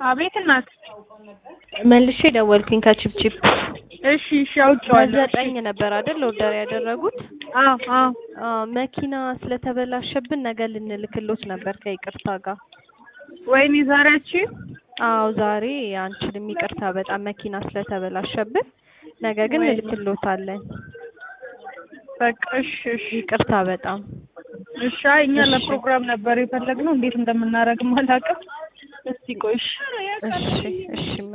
አቤት እናት። መልሼ ደወልኩኝ ከቺፕቺፕ እሺ እሺ አውቄዋለሁ። ዘጠኝ ነበር አይደል ኦርደር ያደረጉት? አዎ አዎ አዎ መኪና ስለተበላሸብን ነገ ልንልክሎት ነበር ከይቅርታ ጋር። ወይኔ ዛሬያቺ አዎ ዛሬ አንችልም፣ ይቅርታ በጣም መኪና ስለተበላሸብን። ነገ ግን ወይኔ። እንልክሎታለን። በቃ እሺ እሺ ይቅርታ በጣም እሺ። አይ እኛ እሺ። ለፕሮግራም ነበር የፈለግነው እንዴት እንደምናደርግም አላውቅም። እስቲ ቆይ እሺ። እሺ እሺ